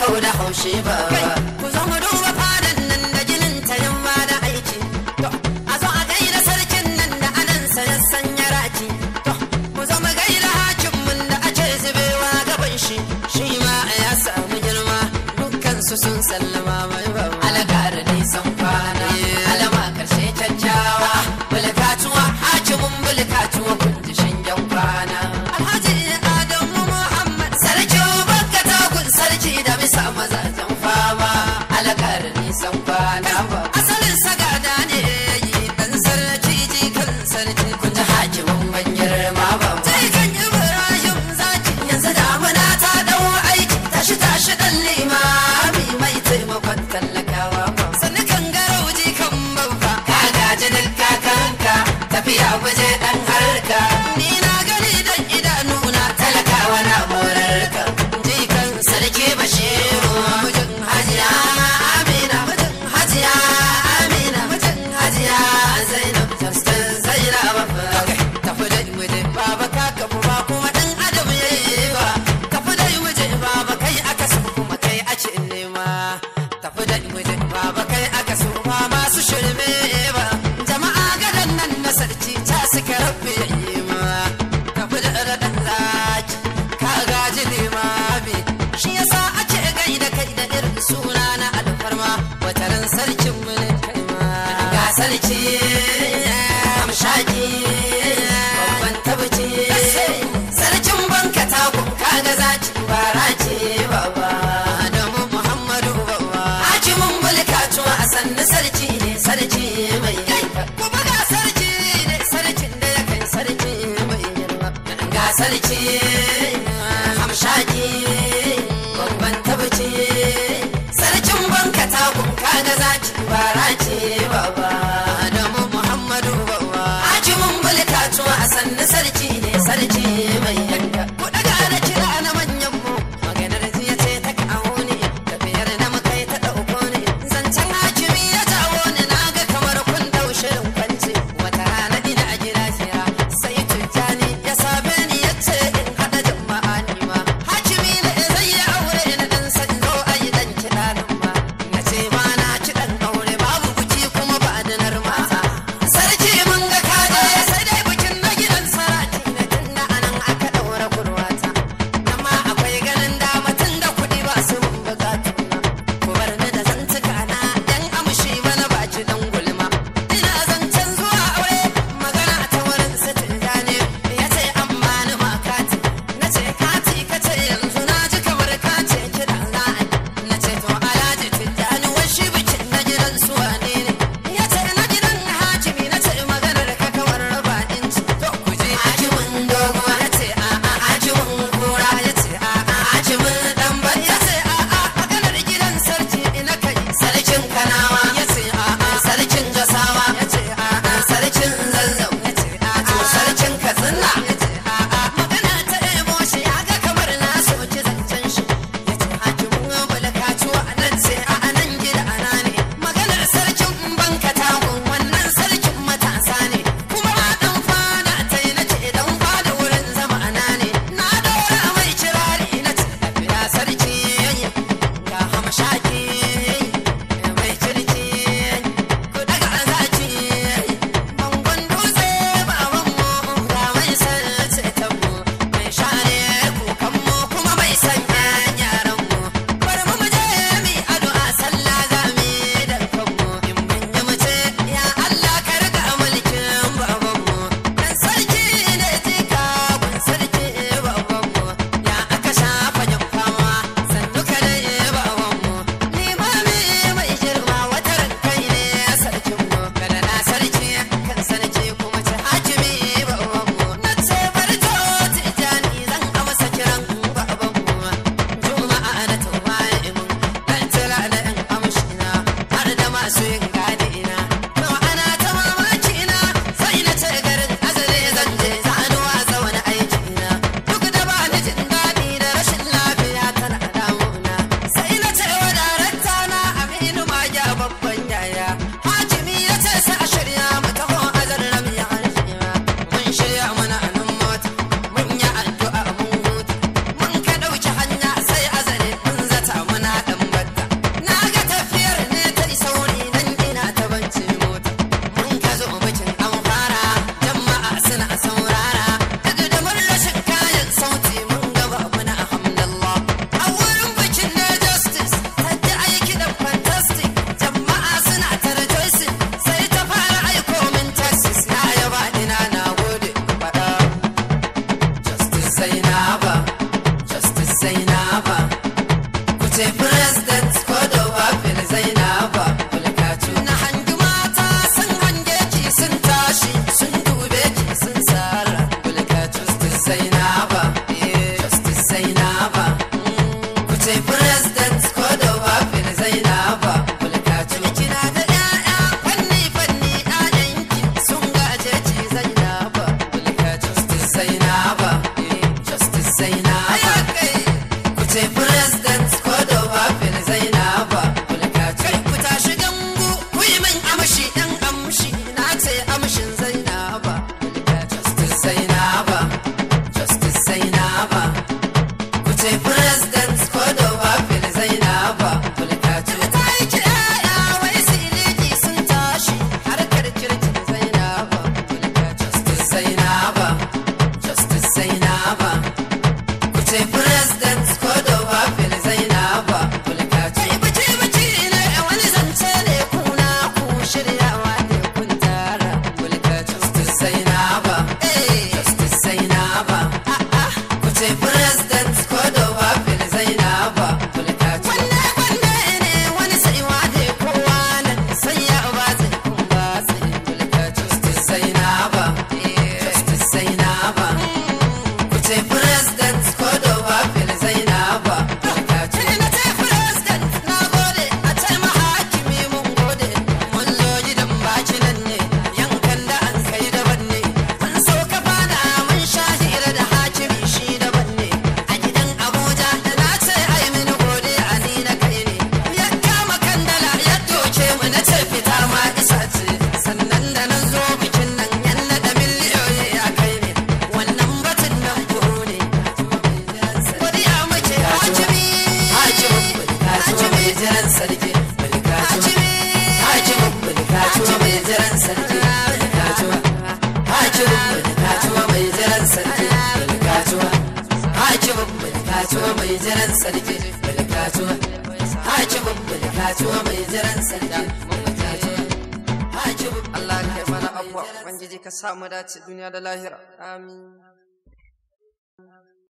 kau da haushi ba ku zo mu duba fadan nan da ginin ta yamma da aiki to a zo a gaida sarkin nan da anan sa ya sanya raki to mu zo mu gaida hakin mun da ake zubewa gaban shi shi ma ya samu girma dukkan su sun sallama mai ba alakar nisan kwana alama karshe kyakkyawa bulkatuwa hakimin bulkatuwa kun ji shingen kwana alhaji adamu muhammad sarki bakka takun sarki da bisa mazajen fama alakar nisan kwana ba asalin sagada ne yi dan sarki jikan sarki kun ji hakimin ban girma ba jikan ibrahim zaki yanzu damuna ta dau aiki tashi tashi dan limami mai taimakon tallakawa ba sannu kan garau jikan babba ka gaji duk kakanka tafiya waje dan harka ni na gani dan idanuna talakawa na morarka jikan sarki bashiru mijin hajiya amina mijin hajiya amina mijin hajiya zainab tastan zainab tafi da muje baba ka kafu ba kuma dan adam yayi ba tafi da muje baba kai aka so kuma kai a ce nema tafi da muje baba kai aka so ba masu shirme ba jama'a gadan nan na sarki ta suka rabbe yayi ma tafi da radan zaki ka gaji limami shi yasa ake gaida kai da irin suna na alfarma wataran sarkin mu ne kai ma ga sarki amshaki babban tabbaci sarkin banka takun kaga zaki bara ce baba adamu muhammadu baba hakimin mulkatuwa a sannu sarki ne sarki mai yanka kuma ga sarki ne sarkin da ya kai sarki mai girma ga sarki hamshaki babban tabbaci sarkin banka takun kaga zaki bara ce baba adamu muhammadu baba hakimin mulkatuwa a sannu sarki ne sarki mai yanka ku daga na kira na manyan mu maganar jiya ce ta kawo ni tafiyar da muka yi ta ɗauko ni zancen hakimi ya jawo ni na ga kamar kun daushe in kwance wata rana ina a gida jira sai tujjani ya same ni ya ce in haɗa jama'a ni ma hakimi ne zai yi aure na dan sanzo a yi dan kiɗa nan ma na ce ba na kiɗan aure babu buki kuma ba da narma Zainaba, Justice Zainaba. Ku ce President ko da wafin Zainaba, Bulkatu. Kina da ƴaƴa fanni fanni ƴaƴanki sun gaje ci Zainaba, Bulkatu. Justice Zainaba, Justice Zainaba. Ku ce President ko da wafin Zainaba, Bulkatu. Kai ku tashi gangu, ku yi min amshi ɗan amshi, na ce amshin Zainaba, Bulkatu. Justice Zainaba, Justice Zainaba. Ku ce President ko da wafin Zainaba, Bulkatu. Ta yi ki ƴaƴa wai siliki sun tashi, harkar kirkin Zainaba, Bulkatu. Justice Zainaba, Justice Zainaba. Ku ce President ko da wafin Zainaba, Bulkatu. Kai biki biki ne wani zance ne kuna ku shiryawa ne kun tara, Bulkatu. Justice Zainaba, Justice Zainaba. Ku ce President ko da wafin Zainaba, Bulkatu. Wanne wanne ne wani saiwa ne kowa nan sai ya ba zai kun ba zai, Bulkatu. Justice Zainaba, Justice Zainaba. Ku ce President ko da wafin Zainaba, Bulkatu. Na ce President na gode a ce mahakimi mun gode mun zo gidan baki nan ne yankan da an kai daban ne mun so ka fada mun sha hira da hakimi shi daban ne a gidan Abuja da na ce ai mini gode a ni na kai ne ya kama kandala ya doke mu na ce fita ma isa ce sannan da na zo bikin nan yan da miliyoyi a kai ne wannan batun nan kuro ne godiya muke hakimi hakimi jiran sarki hakimi hakimin bulkatuwa mai jiran sarki bulkatuwa hakimin bulkatuwa mai jiran sarki bulkatuwa hakimin bulkatuwa mai jiran sarki bulkatuwa hakimin bulkatuwa mai jiran sarki bulkatuwa hakimin Allah ka yi mana abuwa, Ubangiji ka samu dace duniya da lahira. Amin.